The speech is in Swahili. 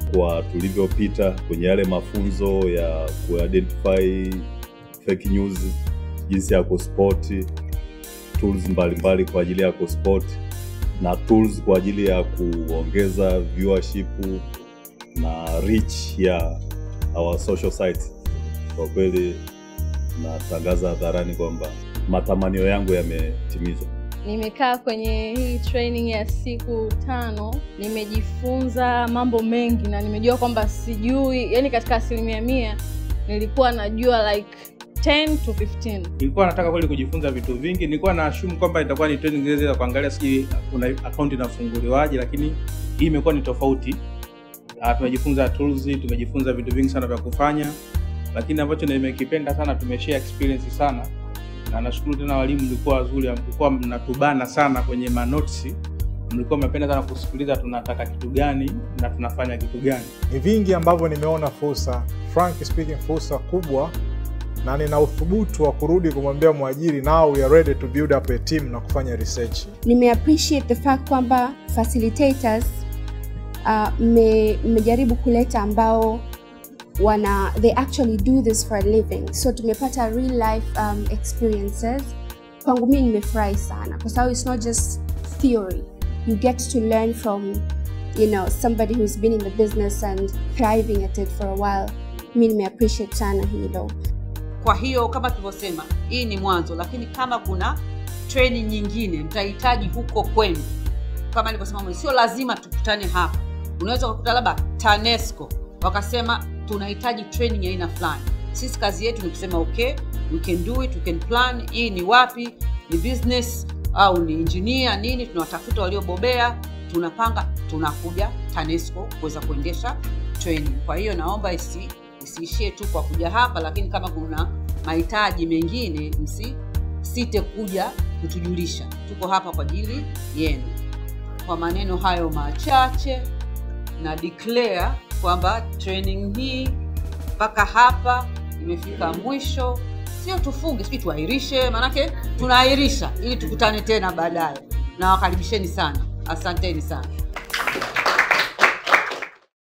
kwa tulivyopita kwenye yale mafunzo ya kuidentify fake news, jinsi ya kuspoti tools mbalimbali kwa ajili ya kuspoti na tools kwa ajili ya kuongeza viewership na reach ya our social sites. Kwa kweli natangaza hadharani kwamba matamanio yangu yametimizwa. Nimekaa kwenye hii training ya siku tano, nimejifunza mambo mengi na nimejua kwamba sijui, yani katika asilimia mia nilikuwa najua like 10 to 15. nilikuwa nataka kweli kujifunza vitu vingi. Nilikuwa na assume kwamba itakuwa ni training zile za kuangalia sijui kuna account inafunguliwaje, lakini hii imekuwa ni tofauti. Ah, tumejifunza tools, tumejifunza vitu vingi sana vya kufanya, lakini ambacho nimekipenda sana, tumeshare experience sana, na nashukuru tena walimu, mlikuwa wazuri, mlikuwa mnatubana sana kwenye manotisi, mlikuwa mmependa sana kusikiliza tunataka kitu gani na tunafanya kitu gani. Ni vingi ambavyo nimeona fursa, frank speaking, fursa kubwa, na nina uthubutu wa kurudi kumwambia mwajiri, now we are ready to build up a team na kufanya research. nime appreciate the fact kwamba facilitators uh, mme- mmejaribu kuleta ambao wana they actually do this for a living so tumepata real life um, experiences kwangu mii nimefurahi sana kwa sababu it's not just theory you get to learn from you know somebody who's been in the business and thriving at it for a while mi nimeappreciate sana hilo Kwa hiyo kama tulivyosema, hii ni mwanzo, lakini kama kuna training nyingine mtahitaji huko kwenu, kama nilivyosema, sio lazima tukutane hapa. Unaweza kukuta labda TANESCO wakasema tunahitaji training ya aina fulani. Sisi kazi yetu ni kusema okay, we can do it, we can plan. Hii ni wapi, ni business au ni engineer nini, tunawatafuta waliobobea, tunapanga, tunakuja TANESCO kuweza kuendesha training. Kwa hiyo naomba isi isiishie tu kwa kuja hapa, lakini kama kuna mahitaji mengine msisite kuja kutujulisha. Tuko hapa kwa ajili yenu. Kwa maneno hayo machache, na declare kwamba training hii mpaka hapa imefika mwisho. Sio tufunge, sijui tuahirishe, maanake tunaahirisha ili tukutane tena baadaye. Na wakaribisheni sana, asanteni sana.